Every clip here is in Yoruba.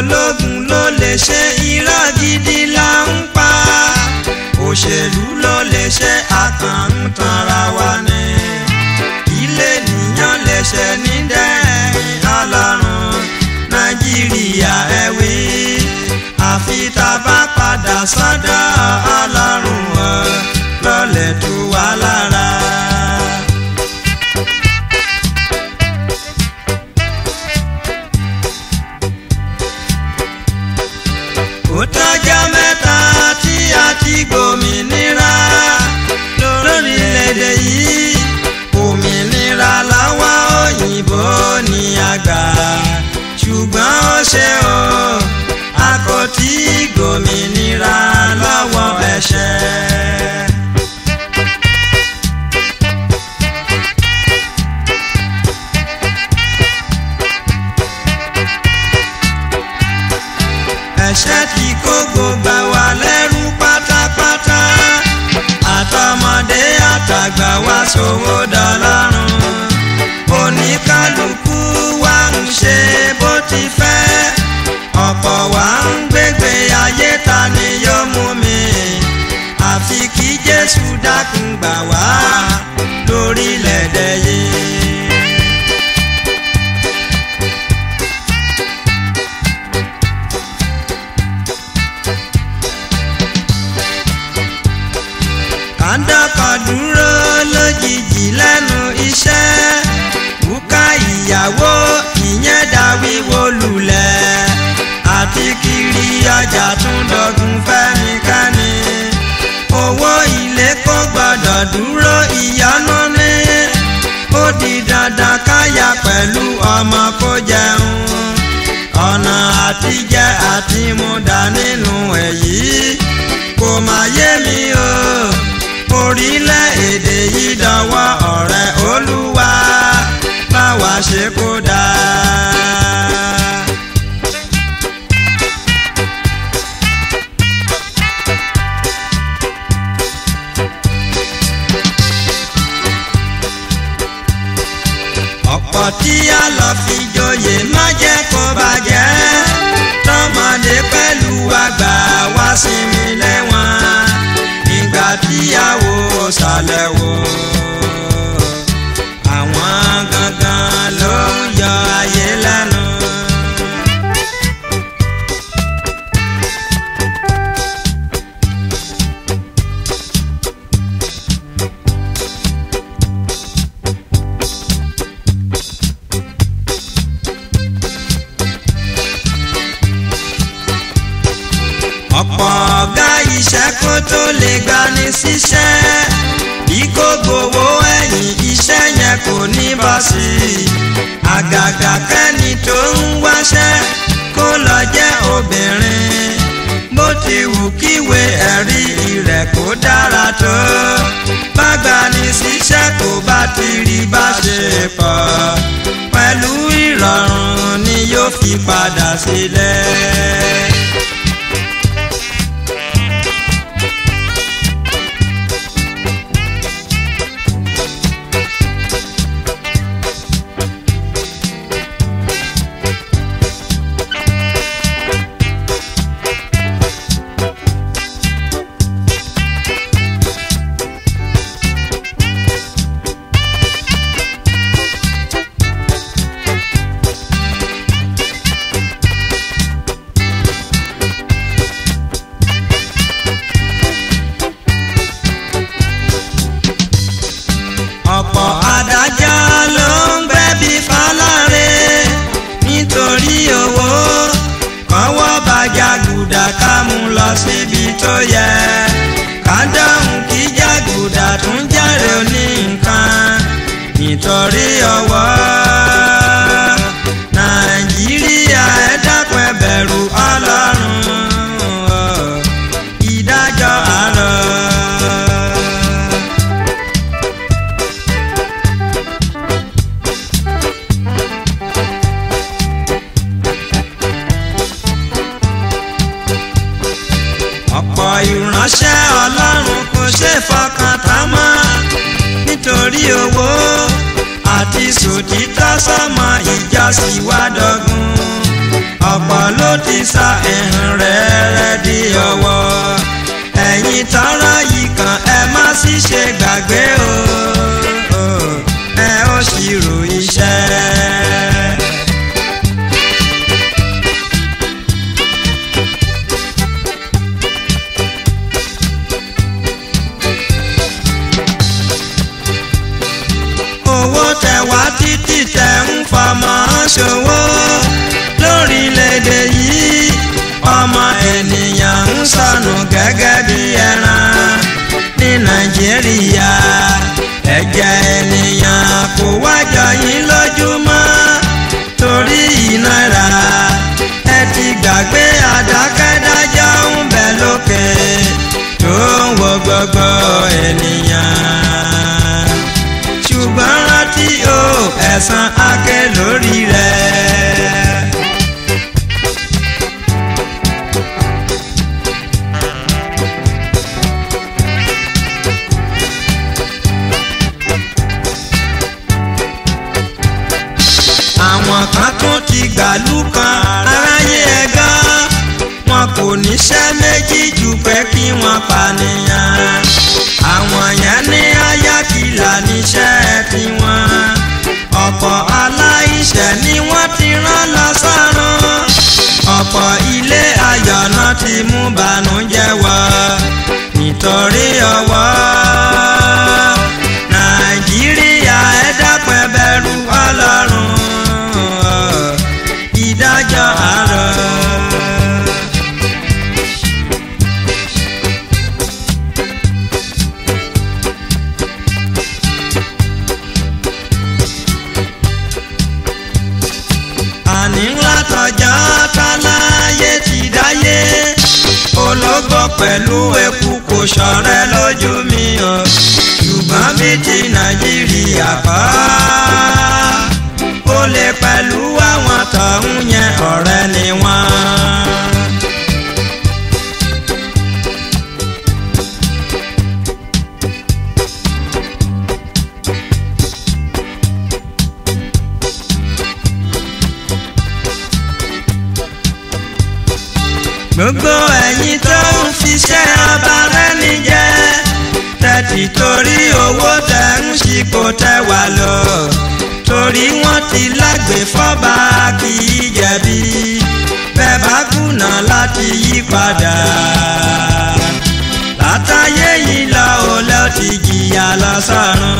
ológun ló lè ṣe irọ́ gidi là ń pa òṣèlú ló lè ṣe àkàǹtanra wa ni ilé nìyàn lè ṣe ní dẹ́rìn ọlọ́run nàìjíríà ẹ wí àfi tá a bá padà sọ́dọ̀ ọlọ́run o lọ́lẹ̀ tó wà lára. ó tọ́jọ́ mẹ́ta tí a ti gbòmìnira lórílẹ̀‐èdè yìí òmìnira lọ́wọ́ òyìnbó ní àgbà ṣùgbọ́n ó ṣe o a kò tí gbòmìnira lọ́wọ́ ẹ̀ṣẹ̀. ẹ̀ṣẹ̀ tí kó gbogbo wa lẹ́rú pátápátá àtọmọdé àtàgbà wa ṣòwò dọlọ́run oníkálukú wa ń ṣe bó ti fẹ́ ọ̀pọ̀ wa ń gbégbé ayé ta ni yóò mú mi àfi kí Jésù dákun gbà wá lórílẹ̀‐èdè yìí. kàńdọ́kọ̀ dúró lójijì lẹ́nu iṣẹ́ bùkà ìyàwó ìyẹn dá wíwó lulẹ̀ àti kiri ọjà tún dọ̀gùn fẹ́nikẹ́ni owó ilé kò gbọ́dọ̀ dúró ìyọnu ní ó di dandan káyà pẹ̀lú ọmọ kó jẹun ọ̀nà àtijẹ àti múdà nínú èyí kò má yé mi o orílẹ̀-èdè yìí dọwọ́ ọ̀rẹ́ olúwa báwa ṣe kó dáa. ọ̀pọ̀ tí a lọ fi joyè má jẹ́ kó bàjẹ́ tọmọdé pẹ̀lú àgbà wá sinmi lẹ́wọ̀n ìgbà tíyàwó sàlẹ̀ wò àwọn gangan ló ń yọ ayé lẹ́nu. ọ̀pọ̀ ọ̀gá iṣẹ́ kó tó lè gbani síṣẹ́ bí kò gbowó ẹ̀yìn iṣẹ́ yẹn kò ní bọ́ sí i àgàgà kẹ́ni tó ń wáṣẹ́ kó lọ jẹ́ obìnrin bó ti wù kíwé ẹ̀rí rẹ̀ kó dára tó bá gbani síṣẹ́ kó bá ti rí bá ṣe pọ̀ pẹ̀lú ìrọ̀rùn ni yóò fi padà sílẹ̀. ọ̀pọ̀ adájọ́ ló ń gbẹ̀bí fáláre nítorí owó kọ́wọ́ bàjá gùdà ká mú lọ síbi tó yẹ ká dáhùn kí jàgùdà tún jàre oní nǹkan nítorí ọwọ́ nàìjíríà ẹ dákun ẹ bẹ̀rù ọlọ́run ìdájọ́ àárọ̀. ọ̀pọ̀ ìránṣẹ́ ọlọ́run kò ṣe fọkàn tán mọ́ nítorí owó àti sòtítọ́ sọmọ ìjọsìn wá dọ́gun ọ̀pọ̀ ló ti sa ẹ̀hìn rẹ̀ rẹ̀ di ọwọ́ ẹ̀yin tọ́rọ̀ yìí kan ẹ má sì ṣe gbàgbé o ẹ ó ṣírò iṣẹ́. owó tẹ wá títí tẹ ń fọmọ ṣòwò lórílẹ̀‐èdè yìí ọmọ ènìyàn ń sọnù gẹ́gẹ́ bí ẹran ní nàìjíríà ẹ̀jẹ̀ ènìyàn kò wájọ yín lójúmọ́ torí ìnira ẹ ti gbàgbé àdákẹ́dájọ́ ń bẹ lókè tó ń wo gbogbo ènìyàn ṣùgbọ́n rántí o ẹ̀san akẹ́ lórí rẹ̀. àwọn kan tún ti gbàlú kan aráyé ẹ̀gán wọn kò níṣẹ́ méjì jù pé kí wọ́n pànìyàn àwọn yẹn ní ayákìlá níṣẹ́ tiwọn ọ̀pọ̀ aláìṣẹ̀ ni wọ́n ti rán lọ sọ́run ọ̀pọ̀ ilé ayọ̀ náà ti mú bànújẹ́ wọ̀ nítorí ọwọ́ nàìjíríà ẹ dápẹ́ bẹ̀rù ọlọ́run ìdájọ́ àárọ̀. àní ńlá tọjá táláyé ti dáyé ológbò pẹ̀lú eku kò ṣọ̀rẹ́ lójú mi o ṣùgbọ́n bí ti nàìjíríà kọ́ ó lè pẹ̀lú àwọn tọ̀hún yẹn ọ̀rẹ́ ni wọ́n. gbogbo ẹ̀yin tó ń fiṣẹ́ abarẹ́ni jẹ́ tẹ̀tì torí owó tẹ̀ ń ṣipò tẹ̀ wá lọ torí wọ́n ti lágbè fọ́ba kì í jẹ̀bi bẹ́ẹ̀ bá kùnà láti yí padà látàyé yìí lọ ò lọ ti jìyà lọ sọ́run.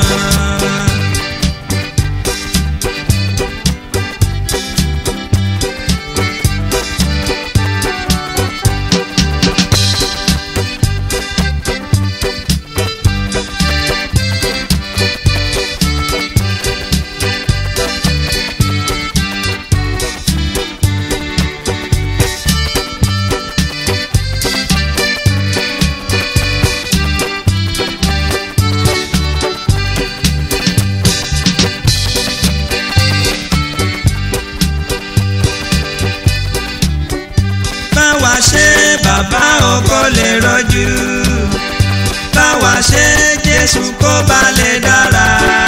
báwa ṣe bàbá ògo lè rọjú báwa ṣe jésù kó ba lè dára.